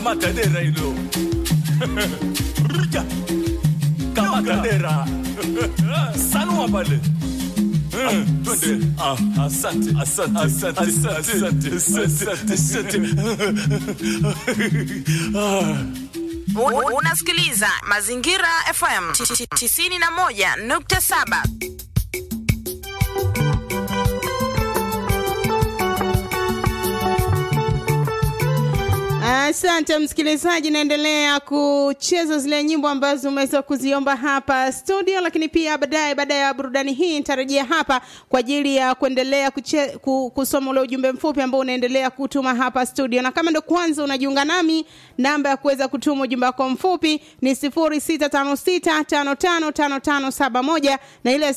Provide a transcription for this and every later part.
Kamata dera hilo. Ruja. Kamata dera. Sanua pale. Eh, Twende. Ah, Asante, asante, asante, asante, asante, asante. Ah. U- Unasikiliza Mazingira FM 91.7. Asante msikilizaji, naendelea kucheza zile nyimbo ambazo umeweza kuziomba hapa studio, lakini pia baadaye, baada ya burudani hii nitarejea hapa kwa ajili ya kuendelea kuche, ku, kusoma ule ujumbe mfupi ambao unaendelea kutuma hapa studio, na kama ndo kwanza unajiunga nami, namba ya kuweza kutuma ujumbe wako mfupi ni 0656555571 na ile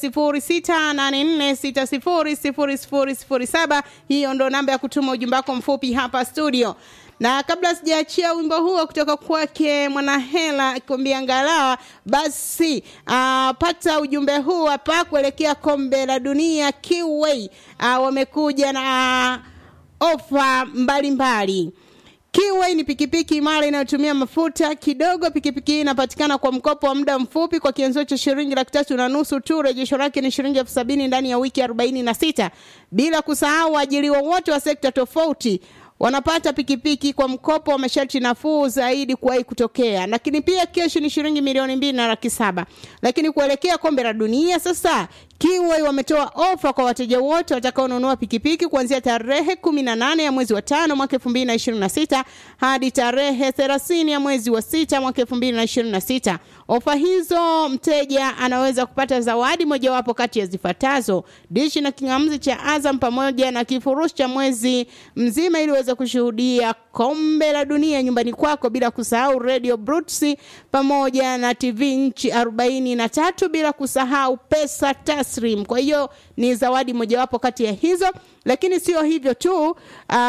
0684600007. Hiyo ndo namba ya kutuma ujumbe wako mfupi hapa studio na kabla sijaachia wimbo huo kutoka kwake Mwanahela akikwambia ngalawa, basi uh, pata ujumbe huu hapa kuelekea kombe la dunia Kiway. Uh, wamekuja na uh, ofa mbalimbali. Kiway ni pikipiki imara inayotumia mafuta kidogo. Pikipiki hii inapatikana kwa mkopo wa muda mfupi kwa kianzio cha shilingi laki tatu na nusu tu. Rejesho lake ni shilingi elfu sabini ndani ya wiki arobaini na sita. Bila kusahau waajiriwa wote wa sekta tofauti wanapata pikipiki kwa mkopo wa masharti nafuu zaidi kuwahi kutokea, lakini pia keshi ni shilingi milioni mbili na laki saba. Lakini kuelekea kombe la dunia sasa, Kiway wametoa ofa kwa wateja wote watakaonunua pikipiki kuanzia tarehe kumi na nane ya mwezi wa tano mwaka elfu mbili na ishirini na sita hadi tarehe thelathini ya mwezi wa sita mwaka elfu mbili na ishirini na sita. Ofa hizo mteja anaweza kupata zawadi mojawapo kati ya zifuatazo: dishi na kingamuzi cha Azam pamoja na kifurushi cha mwezi mzima ili uweze kushuhudia kombe la dunia nyumbani kwako, bila kusahau radio Brutsi pamoja na TV nchi arobaini na tatu, bila kusahau pesa taslim. Kwa hiyo ni zawadi mojawapo kati ya hizo, lakini sio hivyo tu. Uh,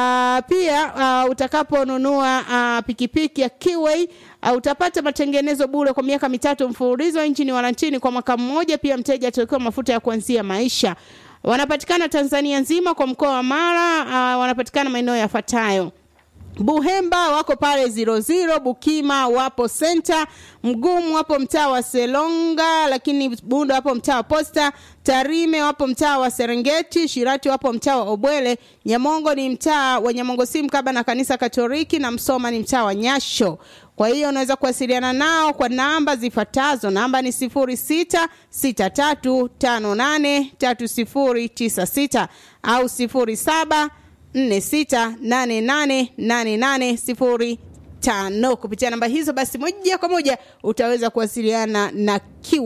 pia uh, utakaponunua uh, pikipiki ya Kiway uh, utapata matengenezo bure kwa miaka mitatu mfululizo, injini warantini kwa mwaka mmoja. Pia mteja atawekewa mafuta ya kuanzia maisha. Wanapatikana Tanzania nzima kwa mkoa wa Mara. Uh, wanapatikana maeneo yafuatayo Buhemba wako pale zero zero, Bukima wapo senta, Mgumu wapo mtaa wa Selonga, lakini Bunda wapo mtaa wa Posta, Tarime wapo mtaa wa Serengeti, Shirati wapo mtaa wa Obwele, Nyamongo ni mtaa wa Nyamongo si mkaba na kanisa Katoliki, na Msoma ni mtaa wa Nyasho. Kwa hiyo unaweza kuwasiliana nao kwa namba zifuatazo. Namba ni sifuri sita sita tatu tano nane tatu sifuri tisa sita au sifuri saba nne sita nane nane nane nane sifuri tano. Kupitia namba hizo, basi moja kwa moja utaweza kuwasiliana na Q